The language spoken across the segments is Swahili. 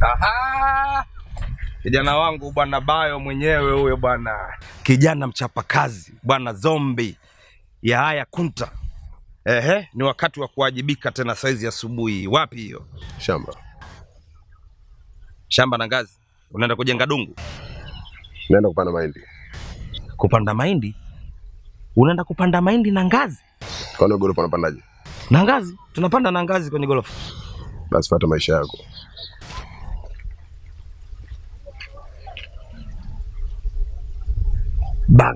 Aha! Kijana wangu bwana Bayo mwenyewe huyo bwana, kijana mchapakazi bwana, zombi ya haya kunta. Ehe, ni wakati wa kuwajibika tena saizi asubuhi. Wapi hiyo Shamba. shamba na ngazi? Unaenda kujenga dungu, Naenda kupanda mahindi. kupanda mahindi? Unaenda kupanda mahindi na ngazi? Kwani gorofa unapandaje? Na ngazi tunapanda na ngazi kwenye gorofa. Basi fuata maisha yako. Bang.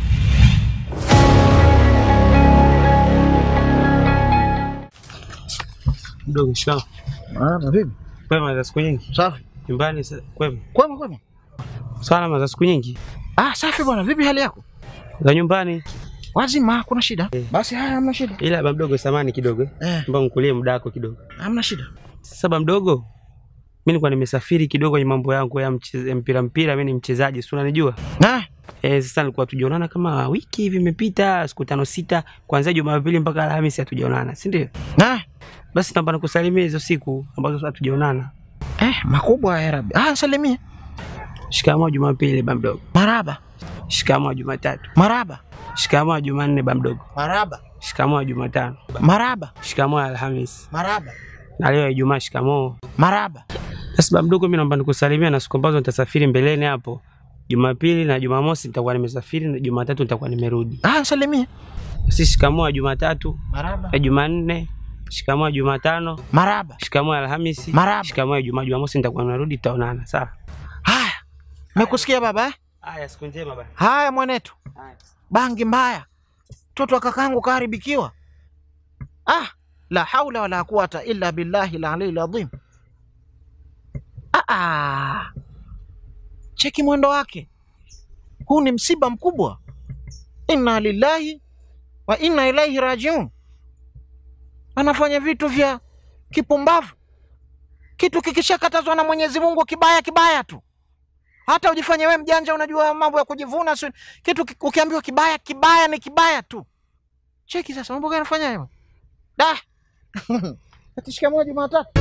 Mdogo shikamoo. Ah, na vipi? Kwema za siku nyingi. Safi. Nyumbani sa- kwema. Kwema kwema. Salama za siku nyingi. Ah, safi bwana. Vipi hali yako? Za nyumbani. Wazima, kuna shida? Basi haya, hamna shida. Ila ba mdogo samani kidogo. Eh, Mbona nikulie muda wako kidogo. hamna shida. Sasa ba mdogo. Mimi nilikuwa nimesafiri kidogo kwenye mambo yangu ya mche- ya mpira mpira, mimi ni mchezaji, si unanijua? Ah, Eh, sasa nilikuwa tujaonana kama wiki hivi imepita, siku tano sita, kuanzia Jumapili mpaka Alhamisi hatujaonana, si ndio? ah, Basi naomba nikusalimie hizo siku ambazo hatujaonana. eh, makubwa ya Rabbi. Ah, salimia. Shikamoo Jumapili ba mdogo. Maraba. Shikamoo Jumatatu. Maraba. Shikamoo Jumanne ba mdogo. Maraba. Shikamoo Jumatano. Maraba. Shikamoo Alhamisi. Maraba. Na leo Ijumaa shikamoo. Maraba. Sasa baba mdogo, mimi naomba nikusalimia na siku ambazo nitasafiri mbeleni hapo. Jumapili na Jumamosi nitakuwa nimesafiri na Jumatatu nitakuwa nimerudi. Ah, salimia. Sisi shikamoo ya Jumatatu, Maraba. ya Jumanne, shikamoo ya Jumatano, Maraba. shikamoo ya Alhamisi, Marahaba. shikamoo ya Jumaa, Jumamosi nitakuwa narudi, tutaonana. Sawa. Haya. Nimekusikia baba eh? Haya, siku njema baba. Haya mwanetu. Haya. Bangi mbaya. Mtoto wa kakangu kaharibikiwa. Ah, la haula wala quwata illa billahi al-aliyyil adhim. Ah, ah. Cheki mwendo wake. Huu ni msiba mkubwa. Inna lillahi wa inna ilaihi rajiun. Anafanya vitu vya kipumbavu. Kitu kikishakatazwa na Mwenyezi Mungu kibaya kibaya tu. Hata ujifanye we mjanja, unajua mambo ya kujivuna si kitu ki- ukiambiwa kibaya kibaya ni kibaya tu. Cheki sasa mambo gani anafanya hayo? Da. Ati shikamoo Jumatatu.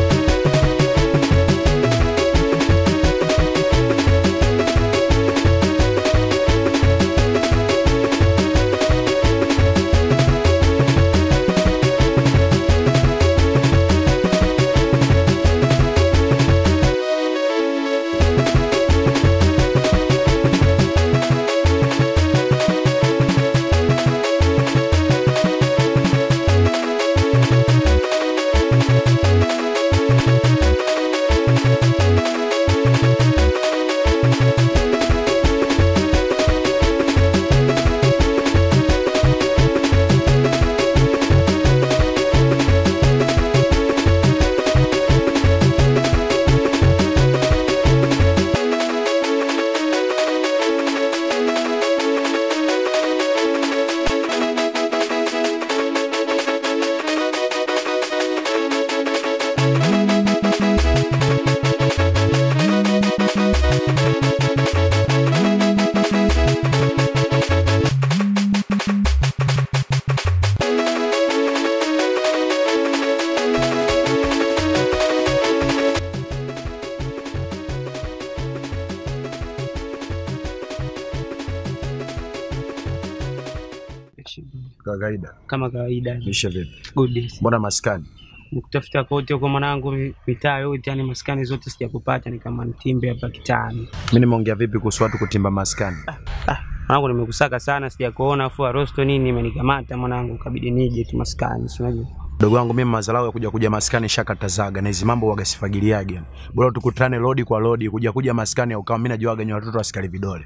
Kawaida. Kama kawaida. Mishe vipi? Good days. Mbona maskani? Nikutafuta kote huko mwanangu, mi- mitaa yote, yani maskani zote sijakupata, ni kama nitimbe hapa kitaani. Mimi nimeongea vipi kuhusu watu kutimba maskani? Mwanangu nimekusaka sana, sijakuona, afu arosto nini imenikamata mwanangu, kabidi nije tu maskani, si unajua. Mdogo wangu mimi mazalau ya kuja kuja maskani shakatazaga na hizi mambo wagasifagiliage. yani. Bora tukutane lodi kwa lodi kuja kuja maskani au kama mimi najuaga ni watoto askari vidole.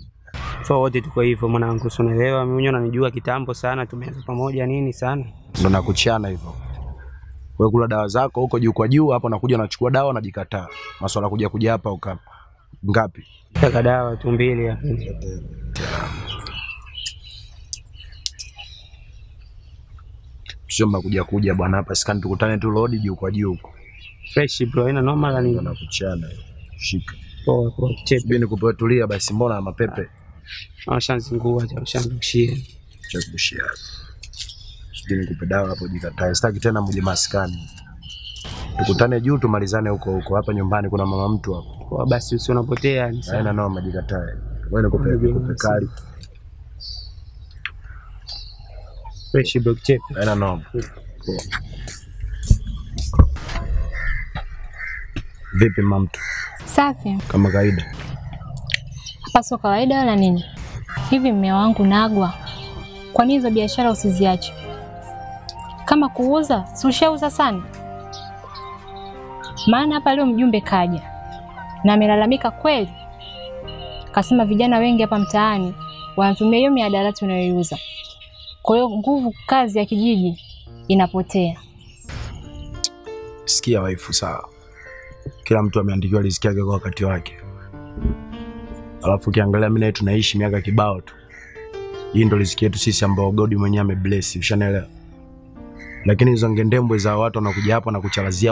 So wote tuko hivyo mwanangu, si unaelewa, mimi mwenyewe unanijua kitambo sana, tumeanza pamoja nini sana. Ndo nakuchana hivyo. Wewe kula dawa zako huko juu kwa juu hapo nakuja nachukua dawa najikataa. Maswala kuja kuja hapa uka ngapi? Taka dawa tu mbili hapa. Sio mnakuja kuja bwana hapa skani tukutane tu lodi juu kwa juu huko. Fresh bro, ina noma la Ndo nini? nakuchana. Shika. Poa poa, kichepe. Subiri nikupe tulia basi mbona mapepe? Washanzingua, washandushia. cha kushia. Sijui nikupe dawa hapo jikatae. Sitaki tena mje maskani. Tukutane juu tumalizane huko huko. Hapa nyumbani kuna mama mtu hapo. Poa basi usionapotea yani. sawa. Haina noma jikatae. Wewe nikupe nikupe kali. Fresh block chepe. Haina noma. Vipi mama mtu? Safi, Kama kawaida. hapa sio kawaida wala nini. Hivi mme wangu Nagwa, kwa nini hizo biashara usiziache? Kama kuuza, si ushauza sana? Maana hapa leo mjumbe kaja na amelalamika kweli, kasema vijana wengi hapa mtaani wanatumia hiyo mihadarati unayoiuza, kwa hiyo nguvu kazi ya kijiji inapotea. Sikia waifu, sawa. Kila mtu ameandikiwa riziki yake kwa wakati wake. Alafu ukiangalia mimi na yeye tunaishi miaka kibao tu. Hii ndo riziki yetu sisi ambao God mwenyewe amebless, ushanaelewa? Lakini hizo ngendembwe za watu wanakuja hapa na kuchalazia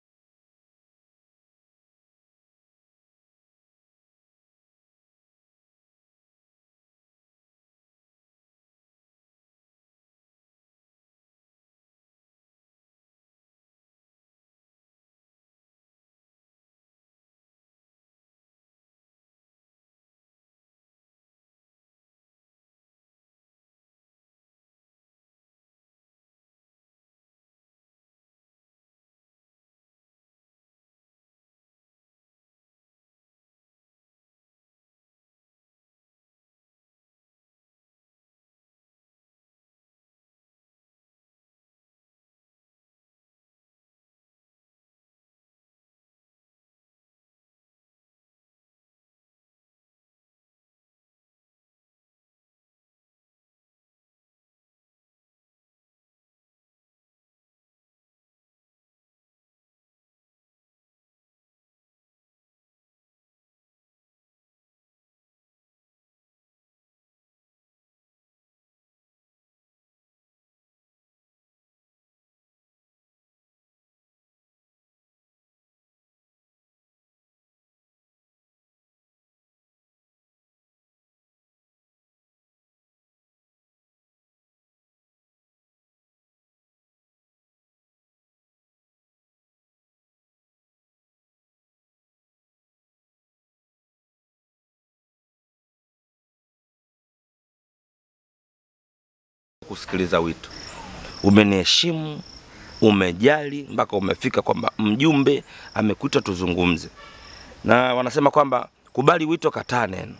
kusikiliza wito. Umeniheshimu, umejali mpaka umefika kwamba mjumbe amekuita tuzungumze, na wanasema kwamba kubali wito, kataa neno.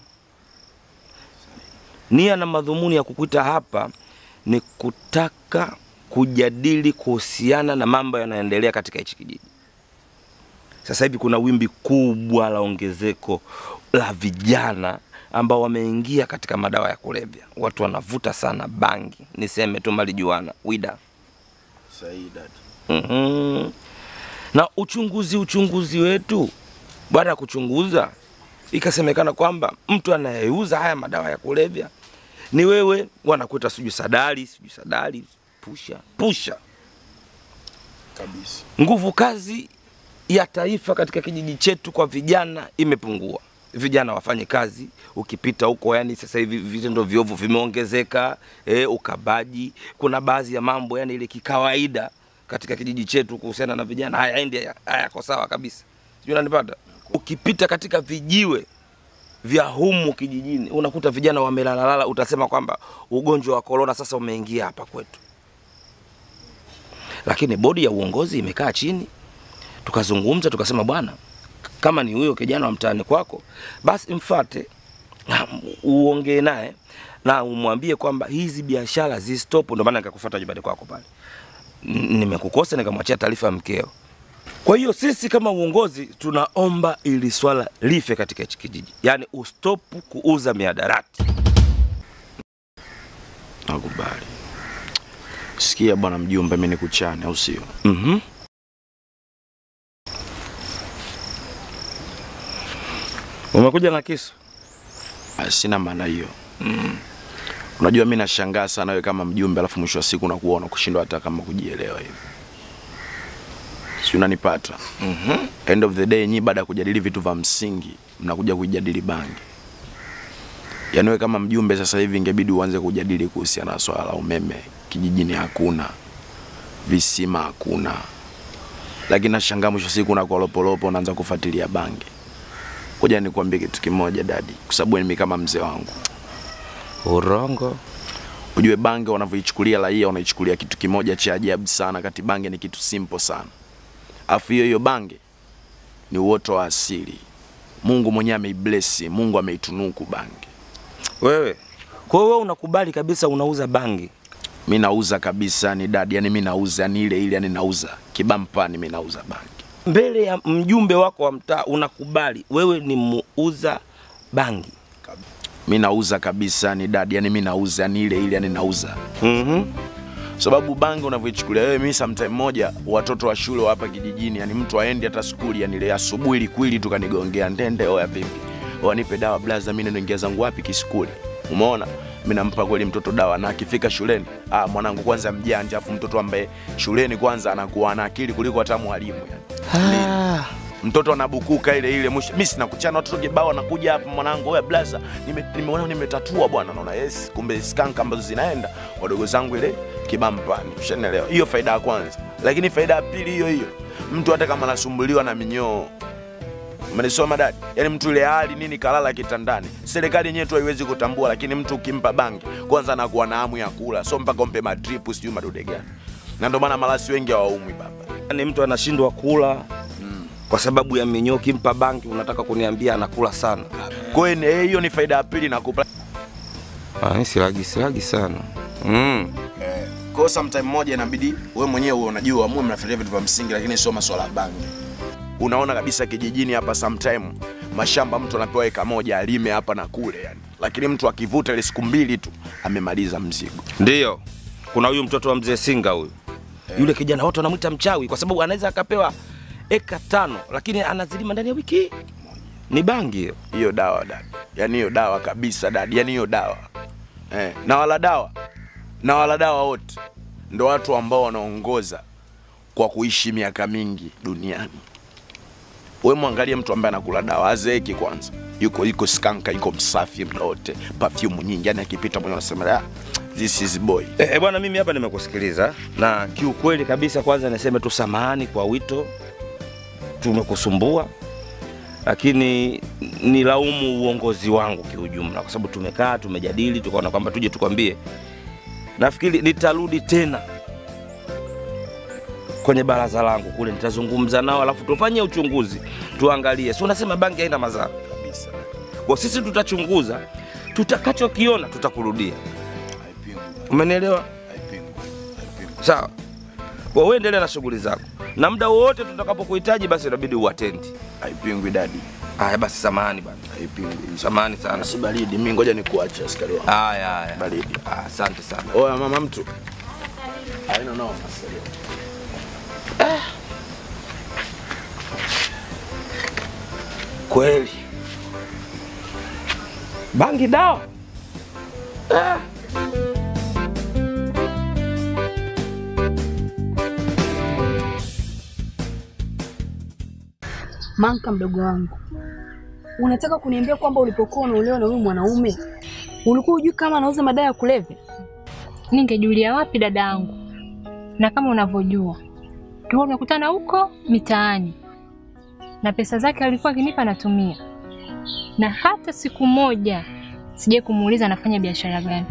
Nia na madhumuni ya kukuita hapa ni kutaka kujadili kuhusiana na mambo yanayoendelea katika hichi kijiji. Sasa hivi kuna wimbi kubwa la ongezeko la vijana ambao wameingia katika madawa ya kulevya. Watu wanavuta sana bangi, niseme tu malijuana, wida. Sahihi dada. Mhm. Na uchunguzi uchunguzi wetu, baada ya kuchunguza, ikasemekana kwamba mtu anayeuza haya madawa ya kulevya ni wewe, wanakuita sijui sadali, sijui sadali, pusha pusha. Kabisa. Nguvu kazi ya taifa katika kijiji chetu kwa vijana imepungua. Vijana wafanye kazi, ukipita huko, yani sasa hivi vitendo viovu vimeongezeka, e, ukabaji. Kuna baadhi ya mambo yani ile kikawaida katika kijiji chetu kuhusiana na vijana hayaendi, haya- hayako sawa kabisa, sijui unanipata. Ukipita katika vijiwe vya humu kijijini unakuta vijana wamelalalala, utasema kwamba ugonjwa wa korona sasa umeingia hapa kwetu, lakini bodi ya uongozi imekaa chini tukazungumza tukasema, bwana, kama ni huyo kijana wa mtaani kwako, basi mfate na uongee naye na umwambie kwamba hizi biashara zistop. Ndio maana nikakufuata nyumbani kwako pale, N- nimekukosa nikamwachia taarifa ya mkeo. Kwa hiyo sisi kama uongozi tunaomba ili swala life katika hichi kijiji, yaani ustop kuuza miadarati. Nakubali. Sikia bwana mjumbe, mimi nikuchane au sio? mm Umekuja na kisu? Ah, Sina maana hiyo. Unajua mimi nashangaa sana wewe kama mjumbe, alafu mwisho wa siku unakuwa unakushindwa hata kama kujielewa hivi. Si unanipata? Mhm. End of the day nyinyi baada ya kujadili vitu vya msingi mnakuja kujadili bangi. Yaani wewe kama mjumbe sasa hivi ingebidi uanze kujadili kuhusiana na swala la umeme kijijini hakuna, visima hakuna, lakini nashangaa mwisho siku unakuwa lopolopo, unaanza kufuatilia bangi. Ngoja nikwambie kitu kimoja dadi, kwa sababu mimi kama mzee wangu Urongo. Ujue bange wanavyoichukulia raia, wanaichukulia kitu kimoja cha ajabu sana, kati bange ni kitu simple sana. Afu hiyo hiyo bange ni uoto wa asili. Mungu mwenyewe ameibless, Mungu ameitunuku bange. Wewe. Kwa hiyo wewe unakubali kabisa unauza bangi? Mi nauza kabisa, ni dadi, yani mi nauza, yani ile ile, yani nauza kibampani, mi nauza bange. Mbele ya mjumbe wako wa mtaa unakubali wewe ni muuza bangi? Mi nauza kabisa, ni dadi, yani mi nauza, yani ile ile, yani nauza Mhm. sababu bange unavyoichukulia wewe, mi sometime moja watoto wa shule wa hapa kijijini, yani mtu aendi hata skuli, yani ile asubuhi likwili tukanigongea ndende, oya vipi, oya nipe dawa blaza, mi naingia zangu wapi kiskuli? Umeona, mi nampa kweli mtoto dawa, na akifika shuleni, ah, mwanangu kwanza mjanja, afu mtoto ambaye shuleni kwanza anakuwa na akili kuliko hata mwalimu yani. Ah. mtoto anabukuka ile ile mwisho mimi sina kuchana watoto kibao anakuja hapa mwanangu wewe blaza nime- nimeona nimetatua bwana naona yes kumbe skank ambazo zinaenda wadogo zangu ile kibampani ushanielewa hiyo faida ya kwanza lakini faida ya pili hiyo hiyo mtu hata kama anasumbuliwa na minyoo umenisoma dadi yaani mtu ile hali nini kalala kitandani serikali yenyewe tu haiwezi kutambua lakini mtu ukimpa bangi kwanza anakuwa na hamu ya kula so mpaka umpe madripu sijui madude gani na ndio maana malasi wengi hawaumwi baba Ni mtu anashindwa kula kwa sababu ya minyoo. Kimpa bangi unataka kuniambia anakula sana? kwa hiyo ni- hiyo ni faida ya pili nakupa Ah, ni silagi silagi sana. Mm. Kwa hiyo sometime moja inabidi wewe mwenyewe uwe unajua muwe mnafikiria vitu vya msingi, lakini sio masuala ya bangi. Unaona kabisa kijijini hapa sometime mashamba mtu anapewa eka moja alime hapa na kule yani, lakini mtu akivuta ile siku mbili tu amemaliza mzigo. Ndiyo, kuna huyu mtoto wa mzee Singa huyu yule kijana wote wanamwita mchawi kwa sababu anaweza akapewa eka tano lakini anazilima ndani ya wiki. Ni bangi hiyo. Hiyo dawa dadi, yani hiyo dawa kabisa dadi, yani hiyo dawa eh. Na wala dawa na wala dawa wote ndo watu ambao wanaongoza kwa kuishi miaka mingi duniani. Wewe mwangalie mtu ambaye anakula dawa azeeki kwanza, yuko yuko skanka, yuko msafi muda wote, perfume nyingi, yani akipita mwenye anasema ah, this is boy. E, e, bwana mimi hapa nimekusikiliza na kiukweli kabisa, kwanza niseme tu samahani kwa wito, tumekusumbua, lakini nilaumu uongozi wangu kiujumla, kwa sababu tumekaa tumejadili, tukaona kwamba tuje tukwambie. Nafikiri nitarudi tena kwenye baraza langu kule, nitazungumza nao, alafu tufanye uchunguzi, tuangalie. Si unasema bangi haina madhara? Kabisa. Kwa sisi tutachunguza, tutakachokiona tutakurudia. Umenielewa? Sawa. Kwa wewe endelea na shughuli zako, na muda wowote tutakapokuhitaji, basi inabidi uatendi. Haipingwi dadi, Haya basi, samahani bana, haipingwi. samahani sana. Si baridi, mimi ngoja nikuache askari wangu. Haya haya, Baridi. Ah, asante sana. Oya mama mtu. Haina noma askari wangu. Kweli bangi dawa ah. Manka, mdogo wangu, unataka kuniambia kwamba ulipokuwa unaolewa na huyu mwanaume ulikuwa hujui kama anauza madawa ya kulevya? Ningejulia wapi dada yangu? Na kama unavyojua tulikuwa tunakutana huko mitaani, na pesa zake alikuwa akinipa natumia, na hata siku moja sijai kumuuliza anafanya biashara gani.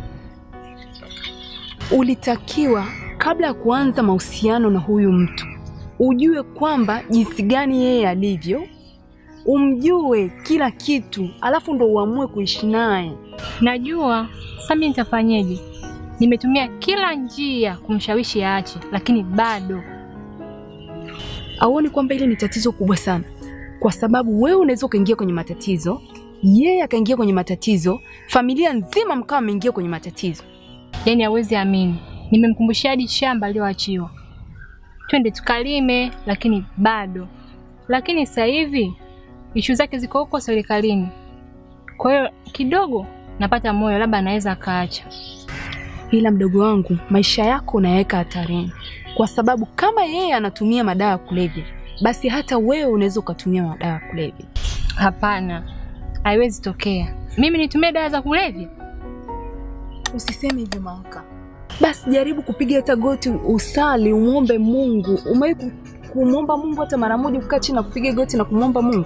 Ulitakiwa kabla ya kuanza mahusiano na huyu mtu ujue kwamba jinsi gani yeye alivyo, umjue kila kitu, alafu ndo uamue kuishi naye. Najua sasa mimi nitafanyeje? Nimetumia kila njia kumshawishi aache, lakini bado Auoni kwamba ile ni tatizo kubwa sana, kwa sababu wewe unaweza ukaingia kwenye matatizo, yeye akaingia kwenye matatizo, familia nzima mkawa ameingia kwenye matatizo. yani hawezi amini. Nimemkumbushia hadi shamba aliyoachiwa, twende tukalime, lakini bado. Lakini sasa hivi ishu zake ziko huko serikalini, kwa hiyo kidogo napata moyo, labda anaweza akaacha. Ila mdogo wangu, maisha yako unayaweka hatarini, kwa sababu kama yeye anatumia madawa ya kulevya, basi hata wewe unaweza ukatumia madawa ya kulevya. Hapana, haiwezi tokea mimi nitumie dawa za kulevya. Usiseme hivyo Manka. Basi jaribu kupiga hata goti, usali, umwombe Mungu. Umewahi ku- kumwomba Mungu hata mara moja, kukaa chini na kupiga goti na kumwomba Mungu?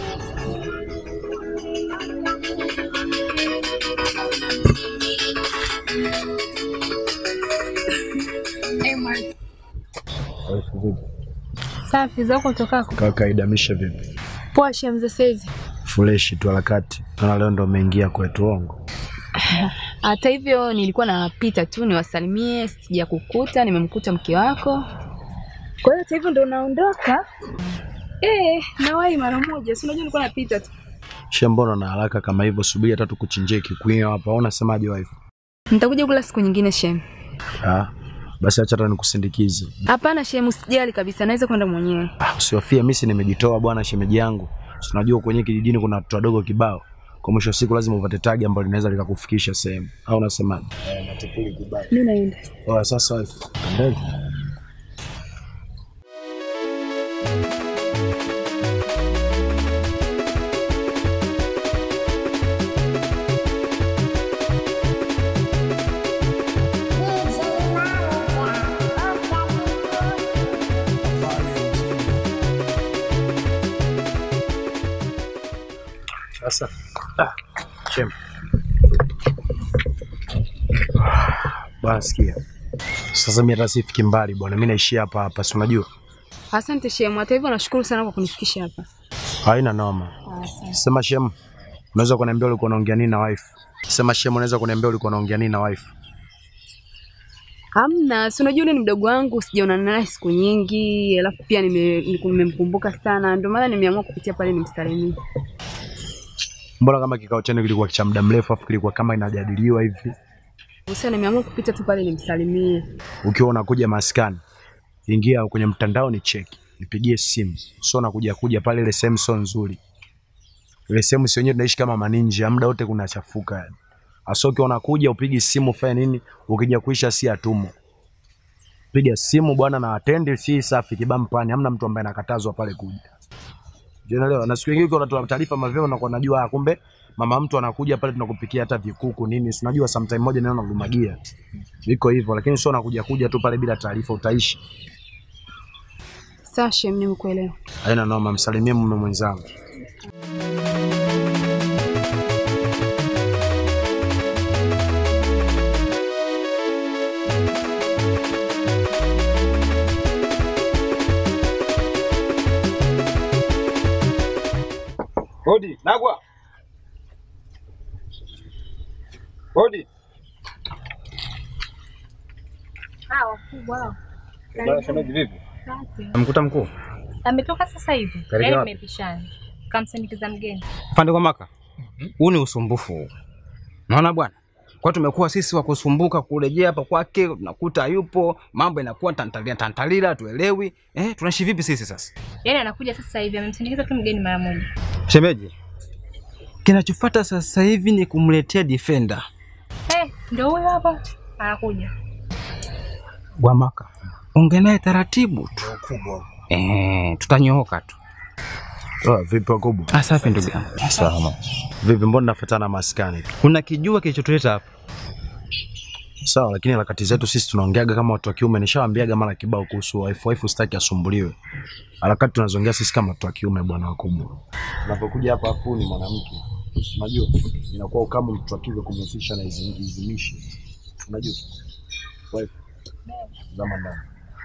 Safi zako utokako. Kaka idamisha vipi? Poa Shemza saizi. Freshi tu harakati. Naona leo ndo umeingia kwetu ongo. Hata hivyo nilikuwa napita tu niwasalimie, sija kukuta, nimemkuta mke wako. Kwa hiyo hata hivyo ndo naondoka. Eh, nawahi mara moja. Si unajua nilikuwa napita tu. She, mbona na haraka kama hivyo? Subiri hata tukuchinjie kikwio hapa. Au unasemaje wife? Nitakuja kula siku nyingine Shem. Ah, basi acha hata nikusindikize. Hapana Shem, usijali kabisa, naweza kwenda mwenyewe. Ah, usiwafie mimi si nimejitoa bwana, shemeji yangu. Si Unajua kwenye kijijini kuna watoto wadogo kibao. Kwa mwisho wa siku lazima upate tagi ambalo linaweza likakufikisha sehemu. Au unasemaje? Eh, natupuli kibao. Mimi naenda. Oya, sasa wife. Ndege. Sasa ah, chem. Bwana sikia. Sasa mimi hata sifiki mbali bwana, mimi naishia hapa hapa, si unajua? Asante Shem, hata hivyo nashukuru sana kwa kunifikisha hapa. Haina noma. Sema Shem, unaweza kuniambia ulikuwa unaongea nini na wife? Sema Shem, unaweza kuniambia ulikuwa unaongea nini na wife? Hamna, si unajua yule ni mdogo wangu, sijaonana naye siku nyingi, alafu pia nime- niku- nimemkumbuka sana, ndio maana nimeamua kupitia pale nimsalimie. Mbona kama kikao chenu kilikuwa cha muda mrefu afu kilikuwa kama inajadiliwa hivi? Sasa nimeamua kupita tu pale nimsalimie. Ukiwa unakuja maskani, ingia kwenye mtandao ni cheki, nipigie simu. Sio unakuja kuja pale, ile sehemu sio nzuri. Ile sehemu si wenyewe tunaishi kama maninja, muda wote kunachafuka yani. Hasa ukiwa unakuja upigi simu ufanye nini? Ukija kuisha si atumo. Piga simu bwana na atendi si safi kibampani, hamna mtu ambaye anakatazwa pale kuja. Unaelewa? Na siku nyingine ukiwa unatoa taarifa mapema unakuwa unajua ah, kumbe mama mtu anakuja pale tunakupikia hata vikuku nini. Si unajua sometime moja neno nalumagia. Iko hivyo lakini sio unakuja kuja tu pale bila taarifa utaishi. Sawa Shem, nimekuelewa. Haina noma, msalimie mume mwenzangu. Hodi, Nagwa. Hodi. Hawa kubwa hao. Bwana shemeji vipi? Asante. Mkuta mkuu. Ametoka sasa hivi. Karibia Yaani wapi? mmepishana. Kamsindikiza mgeni. Afande kwa maka, huu ni usumbufu huu. Naona bwana, kwa tumekuwa sisi wa kusumbuka kurejea hapa kwake, tunakuta hayupo, mambo yanakuwa tantalia tantalila, tuelewi eh, tunaishi vipi sisi sasa? Yaani anakuja sasa hivi amemsindikiza tu mgeni mara moja. Shemeji, kinachofuata sasa hivi ni kumletea defender Eh, ndio huyo hapa. Anakuja. wa maka, ongea naye taratibu tu eh, tutanyooka tu. Oh, vipi wakubwa? Ah, safi ndugu yangu. Salama. Vipi, mbona nafuatana maskani tu? Kuna kijua kilichotuleta hapa. Sawa, lakini harakati zetu sisi tunaongeaga kama watu wa kiume. Nishawaambiaga mara kibao kuhusu wife, wife sitaki asumbuliwe. Harakati tunazoongea sisi kama watu wa kiume, bwana wakubwa. Unapokuja hapa afu ni mwanamke, unajua inakuwa ukama mtu wa kike kumhusisha na hizi hizi mishi, unajua wife, zama ndani.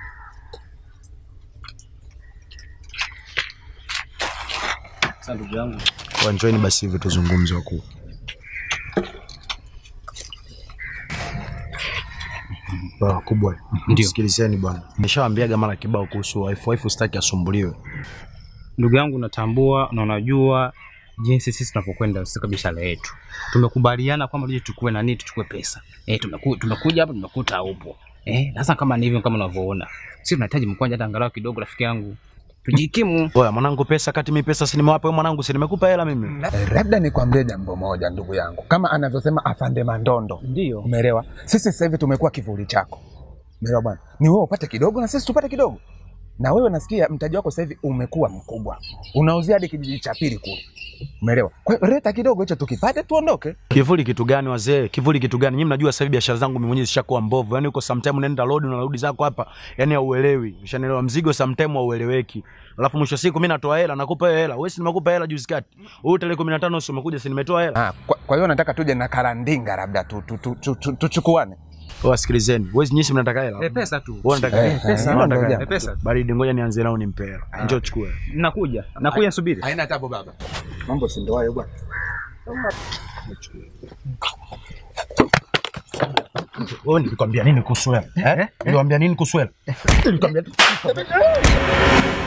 Sasa ndugu yangu, wanjoini basi hivi tuzungumze wakuu. Bwana kubwa, Ndio. sikilizeni bwana, nishawaambiaga mara kibao kuhusu wife, wife sitaki asumbuliwe. Ndugu yangu, natambua na unajua jinsi sisi tunapokwenda katika biashara yetu. Tumekubaliana kwamba tuje tuchukue nani, tuchukue pesa. Eh, tumeku, tumekuja hapa tumekuta haupo. Eh, sasa kama ni hivyo kama unavyoona. Sisi tunahitaji mkwanja hata angalau kidogo rafiki yangu. Tujikimu. Oya mwanangu, pesa kati mi pesa si nimewapa wewe mwanangu, si nimekupa hela mimi. Eh, labda nikwambie jambo moja ndugu yangu, kama anavyosema afande Mandondo, Ndio. umeelewa? Sisi sasa hivi tumekuwa kivuli chako, umeelewa bwana? Ni wewe upate kidogo na sisi tupate kidogo, na wewe nasikia mtaji wako sasa hivi umekuwa mkubwa, unauzia hadi kijiji cha pili kule, umeelewa? Kwa hiyo leta kidogo hicho tukipate tuondoke. Kivuli kitu gani wazee? Kivuli kitu gani? Nyinyi mnajua sasa hivi biashara zangu mimi mwenyewe zishakuwa mbovu. Yaani uko sometime unaenda road unarudi zako hapa, yani hauelewi. Ushanielewa? Mzigo sometime haueleweki. Alafu mwisho wa siku mimi natoa hela, nakupa hiyo hela. Wewe si nimekupa hela juzi kati. Wewe tarehe 15 si umekuja si nimetoa hela. Ah, kwa, kwa hiyo nataka tuje na karandinga labda tu, tu, tu, tu, tu, tuchukuane. Wewe sikilizeni. Wewe nyinyi si mnataka hela? Eh, pesa tu. Wewe unataka Eh, hela? pesa. Wewe unataka Eh, hela? pesa. Baridi, ngoja nianze nao nimpe hela. Njoo chukue. Nakuja. Nakuja subiri. Haina tabu baba. Mambo si ndo hayo bwana. Wewe nilikwambia nini kuhusu hela? Eh? Nilikwambia nini kuhusu hela? Nilikwambia